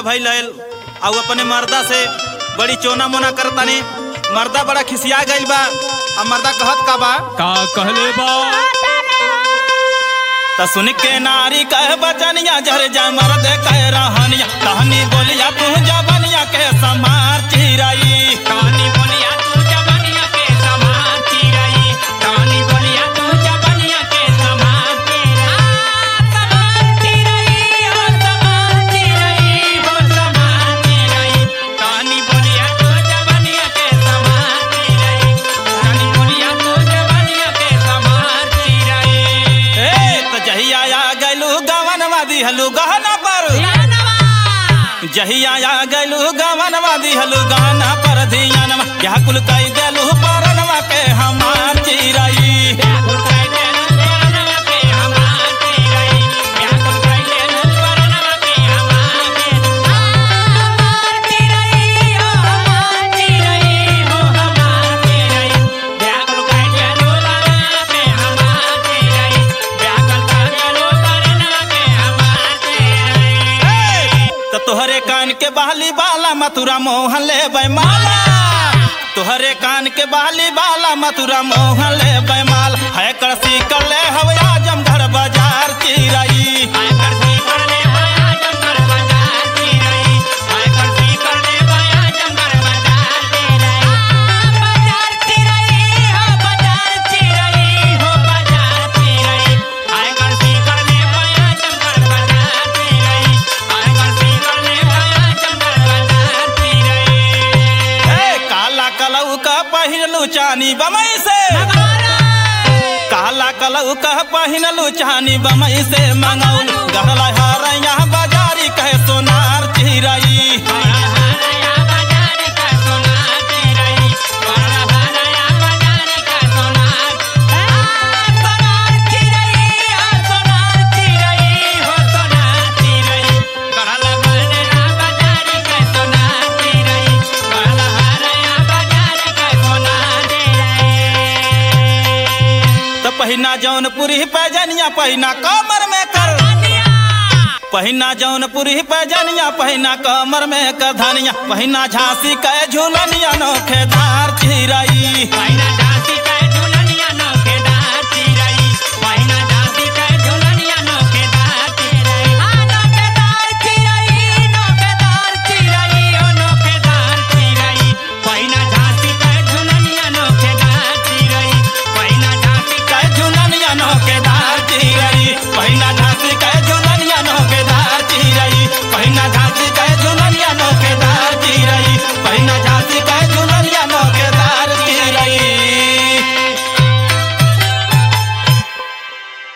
भइल रहल और अपने मर्दा से बड़ी चोना मोना करतानी मर्दा बड़ा खिसिया गइल बा आ मर्दा कहत का बा का कहले बा त सुन के नारी कह बचनिया जर जा मर्द कह रहनिया कहनी बोलिया तू जबनिया के समार चिराई कहानी बोलिया तू जबनिया के समान चिरई कहानी बोलिया तू जबनिया के समान चिरई हो समान चिरई हो समान चिरई कहानी बोलिया तू जबनिया के समान चिरई कहानी बोलिया तू जबनिया के समान चिरई ए त जहिया आ गइलू गवनवा दिहलू गहना पर जहिया आ गइलू गवनवा दिहलू गहना पर धियानवा यह कुल कई देलू परनवा के हमार चिराई व्याकुल कर देनु परनवा के हमार चिरई व्याकुल कर देनु परनवा के हमार चिरई हो हमार चिरई हो हमार चिरई व्याकुल कर देनु परनवा के हमार चिरई व्याकुल कर देनु परनवा के हमार चिरई त तोहरे कान के बहली बाला मथुरा मोहन ले बैमाला तोहरे कान के बहली बाला मथुरा मोहन ले बैमाल है करसी कर ले हवे आजम घर बाजार चिराई आय करसी करने पाया जंगर बाजार चिरई आय करसी करने पाया जंगर बाजार चिरई बाजार चिरई हो बाजार चिरई हो बाजार चिरई आय करसी करने पाया जंगर बाजार चिरई आय करसी करने पाया जंगर बाजार चिरई ए काला कलऊ का पहिनलू चानी बमई से काला कलऊ का पहिनलू चानी बमई से मंगौल गहला हारैया बाजारी कहे सोनार चिराई बड़ा हराया बाजार का सोनार चिरई बड़ा हराया बाजार का सोनार सोनार चिरई हो सोनार चिरई हो सोनार चिरई बड़ा हराया बाजार का सोनार चिरई बड़ा हराया बाजार का सोनार चिरई त पहिना जौनपुरी पैजनिया पहिना कमर में कर पहिना जौनपुरी पैजनिया पहिना कमर में कर धनिया पहिना झांसी के झूलनिया नोखेदार चिराई पहिना